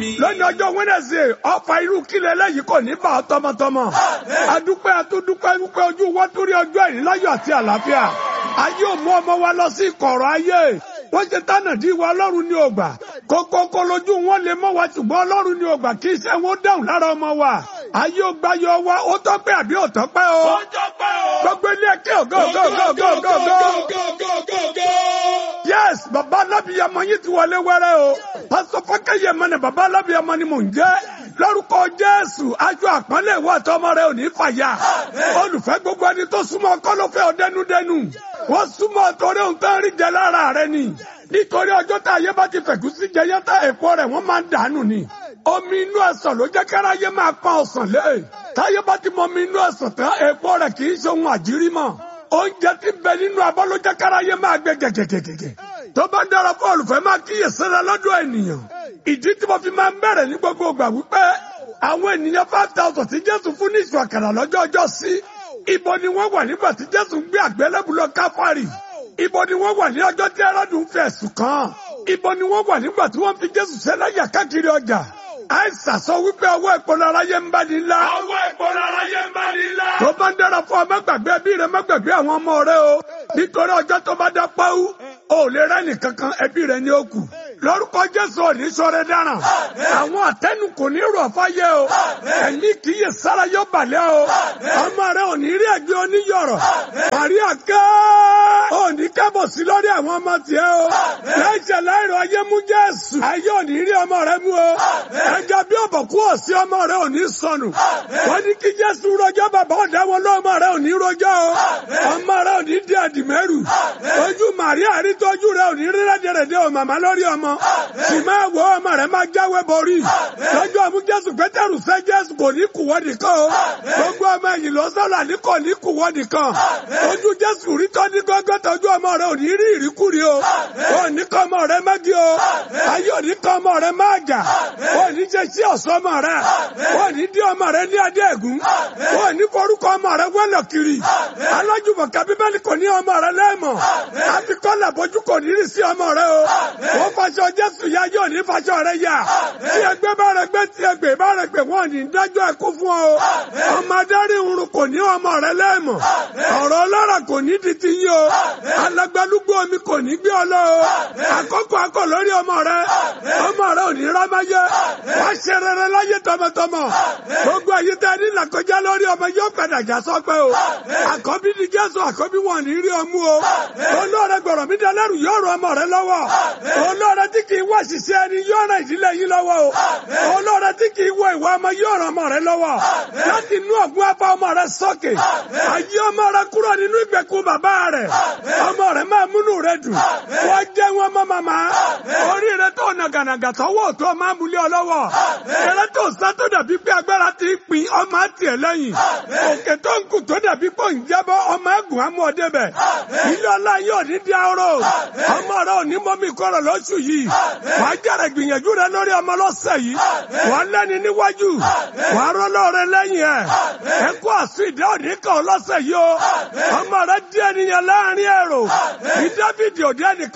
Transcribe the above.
mi. lónìí ọjọ́ Wednesday ọfà irú kílẹ̀ lẹ́yìn kò ní bá ọ tọmọtọmọ. adúpẹ́ atúndúpẹ́ wípé ojú wọn tó rí ọjọ́ ìní láyọ̀ àti àlàáfíà. ayé ò mú ọmọ wa lọ sí ìkọ̀rọ̀ ayé. wọ́n ṣe tánà dí wa ọlọ́run ní ògbà. kókókó lójú wọn lè mọ́ wa ṣùgbọ́n ọlọ́run ní ògbà kí iṣẹ́ wọn dáhùn lára ọmọ wa. ayé ò gbáyọ wa ó tọ́pẹ́ àbí ò tọ́pẹ́ o. Ó tọ́pẹ́ o. gbogbo ilé ẹ̀kẹ́ ògo ògo ògo ògo ògo ògo. yes baba alábìyamọ yìí ti wọlé wẹrẹ o pásítọ̀ fọkẹyẹ mọ ni baba alábìyamọ ni mò ń jẹ́ lórúkọ jésù aṣọ àpọ́nlé ìwà àtọmọ rẹ ò ní fàyà olùfẹ́ gbogbo ẹni tó súnmọ́ kọlọfẹ ọdẹnudẹnu wọ́n súnmọ́ torí ohun tó ń rí jẹ lára rẹ ni nítorí ọjọ́ tá ayé bá ti fẹ̀kú sí jẹyẹ tá èpo rẹ̀ wọ́n máa ń dànù ni omi inú ẹ̀sán ló jẹ́ káráyé máa pọ́n ọ̀sán lé táyé bá ti mọ omi inú ẹ̀sán tán èpo rẹ̀ kì í ṣe ohun àjírí mọ́ oúnjẹ tí bẹ nínú abọ́ ló jẹ́ káráyé máa gbé gẹ̀gẹ̀gẹ̀gẹ̀ tó bá dára fún olùfẹ́ máa kíyè sára lọ́dọ̀ ènìyàn ìdí tí mo fi máa ń bẹ̀rẹ̀ ní gbogbo ìgbà wípé àwọn ènìyàn five thousand tí Jésù fún ní ìṣù àkàrà lọ́jọ́ ọjọ́ sí ibo ni wọ́n wà nígbà tí Jésù ń gbé àgbélébùú lọ Káfárì ibo ni wọ́n wà ní ọjọ́ tí Hẹ́rọ́dù ń fi ẹ̀sùn kàn ibo ni wọ́n wà nígbà tí wọ́n fi Jésù ṣẹlẹ́yà káàkiri ọjà àìsàn sọ wípé ọwọ́ ìpolówó aráyé ń bá ní ńlá. Ọwọ́ ìpolówó aráyé ń bá ní ńlá. tó bá ń dára fún ọ má gbàgbé ẹbí rẹ má gbàgbé àwọn ọmọ rẹ o nítorí ọjọ́ tó bá dá pàwọ́ o ò lè rẹ́ni kankan ẹbí rẹ ní ó kù lórúkọ Jésù òní sọ̀rọ̀ dáràn àwọn àtẹnu kò ní rọ̀ fáyé o ẹ̀mí kì í yẹ sára yọ balẹ̀ o ọmọ rẹ ò ní rí ẹgbẹ́ oníyọ̀rọ̀ Màríà ké ò ní kẹ́bọ̀ sí lórí àwọn ọmọ tiẹ̀ o láìsẹ̀ láìrọ̀ ayé mú Jésù ayé ò ní rí ọmọ rẹ mú o ẹja bí ọ̀bọ̀kú òsì ọmọ rẹ ò ní sọnù wọ́n ní kí Jésù rọjọ́ bàbá ọ̀dá wọn lọ́mọ rẹ ò ní rọjọ́ o ọmọ rẹ ò ní di àdìmẹ́rù ojú Màríà rí tọ́jú rẹ ò ní rí rẹ́dẹ̀rẹ̀dẹ̀ ò màmá lórí ọmọ sì máa wọ ọmọ rẹ máa jáwé borí lọ́jọ́ àmú Jésù Pétérù fẹ́ Jésù kò ní kùwọ́ nìkan o gbogbo ọmọ ẹ̀yìn lọ sọ́la ní kò ní kùwọ́ nìkan ojú Jésù rí tọ́ ní gọ́gọ́ tọ́jú ọmọ rẹ ò ní rí ìríkúri o ò ní kọ́ ọmọ rẹ mẹ́gí o ayé ò ní kọ́ ọmọ rẹ máa jà ò ní ṣe sí ọ̀sọ́ ọmọ rẹ ò ní dí ọmọ rẹ ní adé ẹ̀gún ò ní forúkọ ọmọ rẹ wẹ́lọ̀ kiri alájùmọ̀ kábíbélì kò ní ọmọ rẹ lẹ́mọ̀ àti kọ́lá bójú kò ní rí sí ọmọ rẹ o wọ́n faṣọ Jésù ya yóò ní faṣọ rẹ yá tí ẹgbẹ́ bá rẹ gbé tí ẹgbẹ́ bá rẹ gbé wọ́n ní dájọ́ ẹkú fún ọ ọmọ adarí irun kò ní ọmọ rẹ lẹ́mọ̀ ọ̀rọ̀ ọlọ́rọ̀ kò ní di ti yí o alágbálúgbó omi kò ní gbé ọ lọ o àkókò akọ lórí ọmọ rẹ ọmọ rẹ ò ní rámáyé wá ṣe rere láyé tọmọtọmọ gbogbo èyí tẹ ní làkọjá lórí ọmọ yóò padà já sọpẹ́ o àkọ́bí ni Jésù àkọ́bí wọn ní rí ọmú o olóore gbọ̀rọ̀ mi dẹlẹ́rù yóò rọ ọmọ rẹ lọ́wọ́ olóore tí kì í wá ṣiṣẹ́ ẹni yóò ràn ìdílé yín lọ́wọ́ o olóore tí kì í wọ ìwà ọmọ yóò ràn ọmọ rẹ lọ́wọ́ láti inú ọ̀gbun apá ọmọ rẹ sókè ayé ọmọ rẹ kúrò nínú ìgbèkùn bàbá rẹ ọmọ rẹ máa múnú rẹ dùn wọ́n jẹ́ wọn mọ́ màmá orí rẹ tó nàgànàgà tọwọ́ tó máa múlẹ̀ ọ lọ́wọ́ eré tó sá tó dàbí pé agbára ti pin ọmọ àti ẹ̀ lẹ́yìn òkè tó ń kù tó dàbí pé òun jábọ́ ọmọ ẹ̀gùn amú ọdẹ bẹ̀ ilé ọlá yóò ní di arọ ọmọ rẹ ò ní mọ́mí kọ́rọ̀ lóṣù yìí wàá jẹ́rẹ̀ gbìyànjú rẹ lórí ọmọ lọ́sẹ̀ yìí wàá lẹ́ni níwájú wàá rọ́lọ́ rẹ lẹ́yìn ẹ̀ ẹ kó àsùn ìdá òní kan lọ́sẹ̀ yìí o ọmọ rẹ díẹ̀ nìyẹn láàrin ẹ̀rọ ìdábìdì òde ẹnì